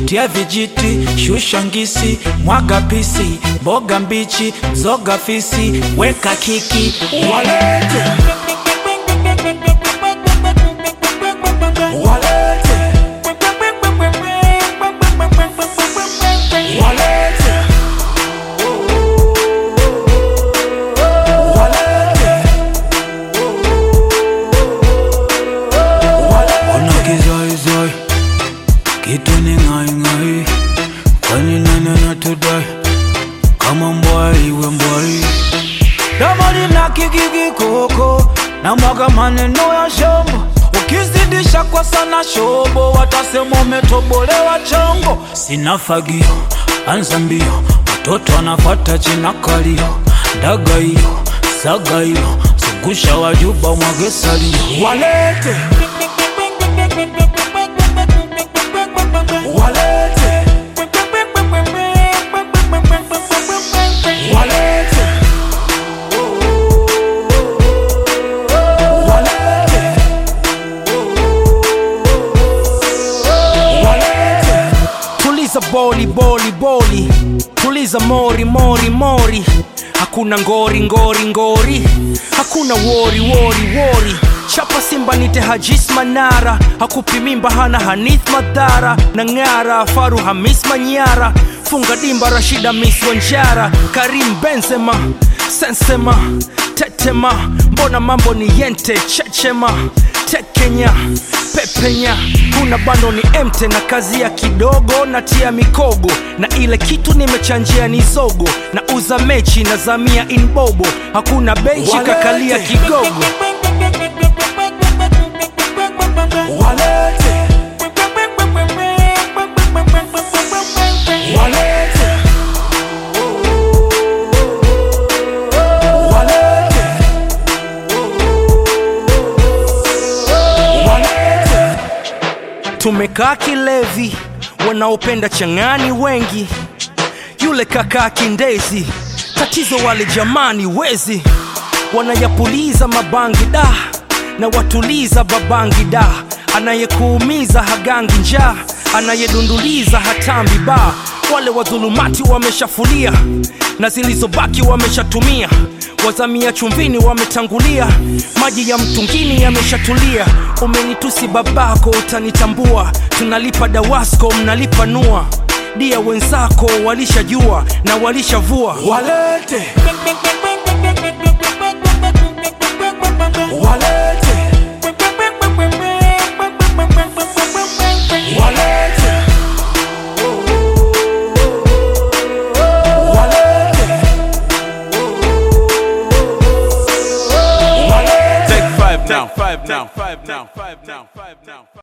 tia vijiti, shusha ngisi, mwaga pisi, mboga mbichi, mzoga fisi, weka kiki, walete walete walete Ona kizoizoi kitu ni ng'aing'ai, kwani nani anatudai kama mbwai iwe mbwai? Damani na kikiki koko na mwaga maneno ya shombo, ukizidisha kwa sana shobo, watasema umetobolewa chongo. Sina fagio, anza mbio, watoto wanafuata china kalio, ndaga hiyo saga hiyo, zungusha wajuba mwage salio, walete walete walete walete walete tuliza boli boli boli tuliza mori mori mori hakuna ngori ngori ngori hakuna wori wori wori chapa simba nite hajis manara hakupi mimba hana hanith madhara na ng'ara faru hamis manyara funga dimba rashida mis wanjara karim benzema sensema tetema mbona mambo ni yente chechema tekenya pepenya kuna bando ni emte na kazi ya kidogo na tia mikogo na ile kitu nimechanjia ni zogo na uza mechi na zamia inbobo hakuna benchi kakalia kigogo walete walete walete walete tumekaa kilevi wanaopenda chang'ani wengi yule kakaa kindezi tatizo wale jamani wezi wanayapuliza mabangi da na watuliza babangi da anayekuumiza hagangi njaa anayedunduliza hatambi ba wale wadhulumati wameshafulia na zilizobaki wameshatumia wazamia chumvini wametangulia maji ya mtungini yameshatulia umenitusi babako utanitambua tunalipa dawasko mnalipa nua dia wenzako walishajua na walishavua walete walete walete walete Take five now. Five now. Five now. Five now. Five now.